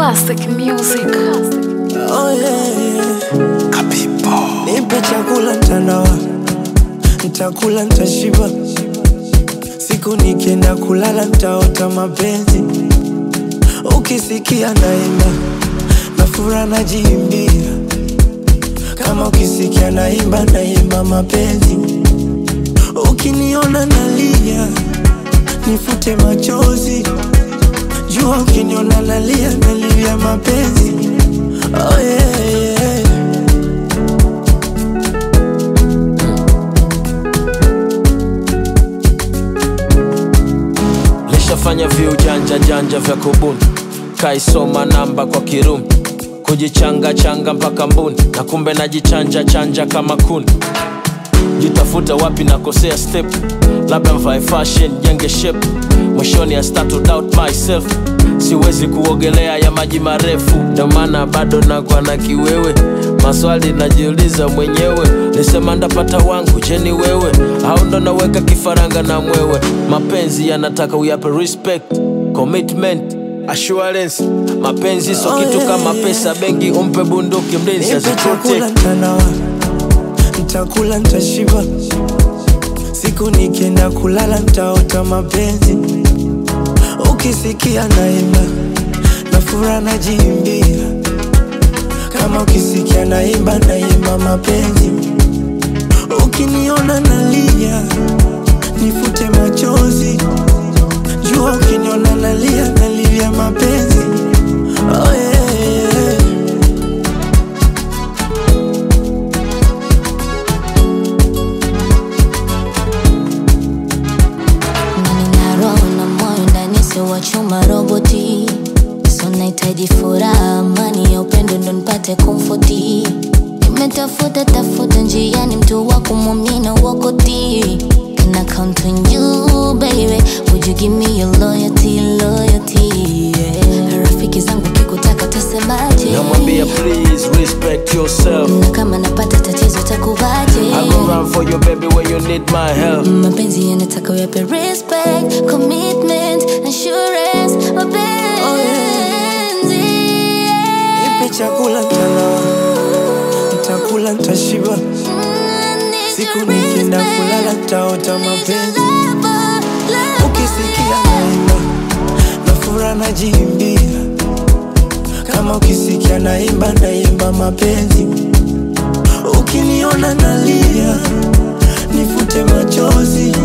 Classic music. Oh yeah. Kapipo. Nipe chakula ntanawa, ntakula ntashiba. Siku nikienda kulala ntaota mapenzi. Ukisikia naimba na fura najiimbia, kama ukisikia naimba naimba mapenzi. Ukiniona nalia nifute machozi, jua ukiniona nalia nalia mapenzi. Oh yeah, yeah. lishafanya viujanja janja vya kubuni kaisoma namba kwa kirumi kujichanga changa mpaka mbuni na kumbe najichanja chanja kama kuni jitafuta wapi nakosea step labda mvae fashion jenge shape mwishoni I start to doubt myself siwezi kuogelea ya maji marefu ndio maana bado nakwa na kiwewe maswali najiuliza mwenyewe nisema ndapata wangu jeni wewe au ndo naweka kifaranga na mwewe mapenzi yanataka uyape respect commitment assurance mapenzi so kitu kama pesa benki umpe bunduki mlinzi Nipe chakula aziprotect ntanawa, ntakula ntashiba. Siku nikienda kulala ntaota mapenzi. Ukisikia naimba na fura najiimbia, kama ukisikia naimba naimba mapenzi. Ukiniona nalia nifute machozi, jua ukiniona nalia nalia mapenzi. Oh yeah, yeah. Nina roho na moyo ndani sio wa chuma roboti so nahitaji furaha amani ya upendo ndo nipate komfoti nimetafuta tafuta njiani mtu wa kumwamina wakoti Can I count on you baby Would you give me your loyalty loyalty yeah. Rafiki zangu kikutaka tasemaje namwambia please respect yourself na kama napata tatizo takuvaje I go run for you baby when you need my help mapenzi yanataka uyape respect commitment assurance mapenzi Nipe chakula ntanawa, ntakula ntashiba. Siku nikienda kulala ntaota mapenzi. Ukisikia naimba na fura najiimbia, kama ukisikia naimba naimba mapenzi. Ukiniona nalia nifute machozi,